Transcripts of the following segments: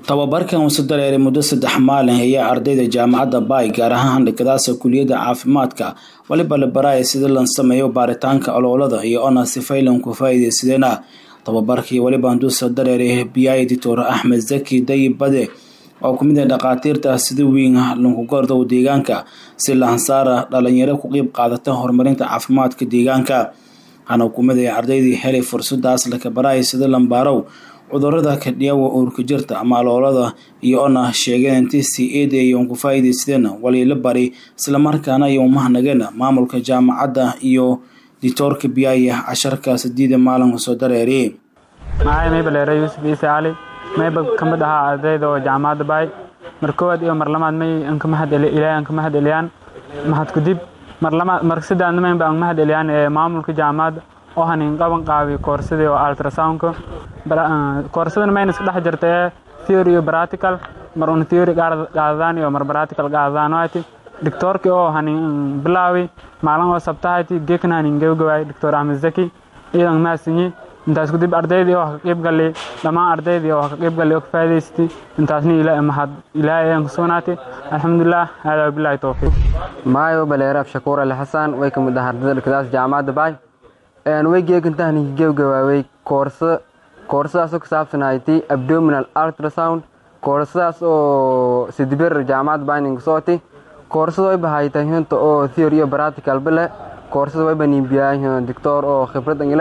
tababarkan uu dareeray muddo saddex maalin ayaa ardayda jaamacadda baay gaar ahaan handhigadaasa kuliyadda caafimaadka waliba la baraya sida lan sameeyo baaritaanka oloolada iyo ona sifaylan ku faa'iidaysadeenah tababarkii waliba handuusa dareeray biyaay doctor axmed zaki dayib bade oo ku mid ah dhakhaatiirta sida weyn lanku gordow deegaanka si lahansaara dhalinyaro ku qeyb qaadata horumarinta caafimaadka deegaanka hana ku mid ah ardaydii helay fursadaas laka baraya sida lambaarow cudurada kadhiyawa uurka jirta ama aloolada iyo ona sheegeen intii si eedayon ku faa'iidaysadeen waliila bari islamarkaana iyo umahnageena maamulka jaamacadda iyo dictoorka biyaaya casharka sideeda maalinka soo dareeriye magacay mayba dheere yuusuf ciise cali mayba ka mid ahaa ardayda oo jaamacadda baay mar koowaad iyo mar lamaad may anka mahad ilaahay anka mahad eliyaan mahad kudib mar lamaad mar saddex maynba anka mahad eliyaan ee maamulka jaamacadda oo hanin qaban qaabi koorsadii oo ultrasoundka koorsadana mayna iska dhex jirta ee theory iyo practical mar una theory qaadadaan iyo mar practical qaadadaan waati doctorki oo hanin bilaawi maalin oo sabtahayti geekna hanin gabagabaay doctor axmed zaki iyadan maasinyi intaas kadib ardaydii oo ka qayb galay dhammaan ardaydii oo ka qayb galay oo ka faa'iidaystay intaasna ilaa mahad ilaahay aan ku sugnaatay alxamdulilah hada billahi tawfiiq maayo baleeraaf shakuur ali xasan way ka mid ah ardayda dhigadaas jaamacadda baay way geegantahan gabagabaaway koorso koorsadaasoo ku saabsanayti abdominal ultrasound koorsadaas oo sidibir jaamacadda baaning sooti koorsada way bahaytay hinta oo theory iyo practical bale koorsada way baniibiyaa doctor oo khibrad angila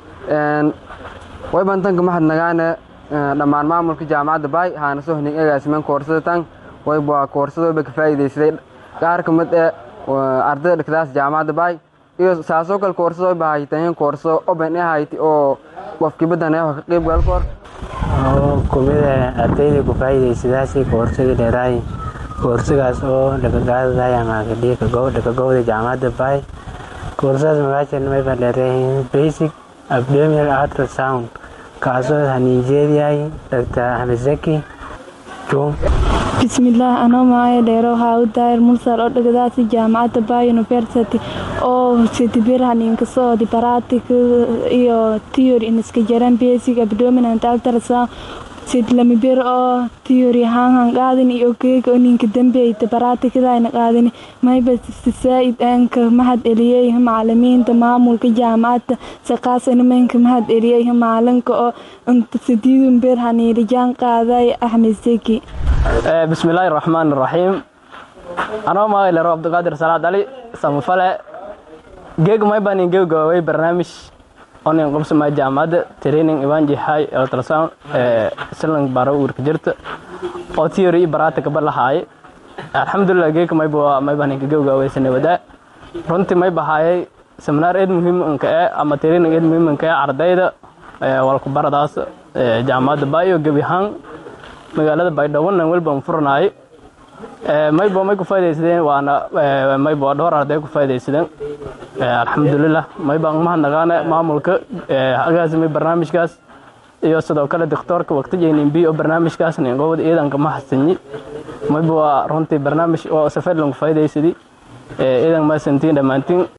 way bantanka mahad nagaane dhammaan maamulka jaamacadda baay haana soo hning egaasimen koorsada tan wayba koorsada wayba ka faa'iidaysaday qaar ka mid ee ardayda dhigtaas jaamacadda baay iyo saasoo kale koorsada way bahaytahin koorso open e hayti oo qofkibadan ee ka qayb gal kor oo kumida ardayda ku faa'iidaysadaasi koorsadii dheeraay koorsagaas oo dhakagaadaday ama dhakagowda jaamacadda baay koorsadaas magaashan mayba dheereehin basic abdominal ultrasound kaasoo haniijeediyahay dr axmed zaki jum bismillaah anoo maayo dheero waxaa u daayir mulsar oo dhagadaasi jaamacadda bay university oo sidibir haniinka soodi baratic iyo theory iniska jaran basic abdominant ultrasound sidlamibir oo theory haanhan qaadin iyo geega ninka dambeyta baraatikadayna qaadin mayba saa'id aanka mahad eliyey macalimiinta maamulka jaamacadda saqaasana maynka mahad eliyey maalinka oo inta sidiidun bir haniirijaan qaaday axmed seki bismillaahi raxmaan raxiim anoo maagaylero cabdiqaadir salaad ali samafale geeg maybanin geegaway barnaamij onin qabsama jaamacadda training ibanji high ultrasound silan baro uurka jirta oo theory iyo baraatika balahaaye alxamdulilah geeka mayba maybaninka geegawaysanay wadaa runtii may bahaayay seminaar eed muhiimanka ee ama training eed muhiimanka ee ardayda walku baradaas jaamacadda baayo gebi ahaan magaalada baydhabo welban furanaay mayba may ku faa'idaysadeen waana mayba dhowr arday ku faa'idaysadeen alxamdulilah mayba mahadnaqaane maamulka agaasimay barnaamijkaas iyo sidoo kale doctoorka waqtijaynin bi oo barnaamijkaas ninqowda ciidanka ma hasanyi mayba waa runtii barnaamij oo safar lanku faa'idaysadi ciidan maasantiin dhammaantiin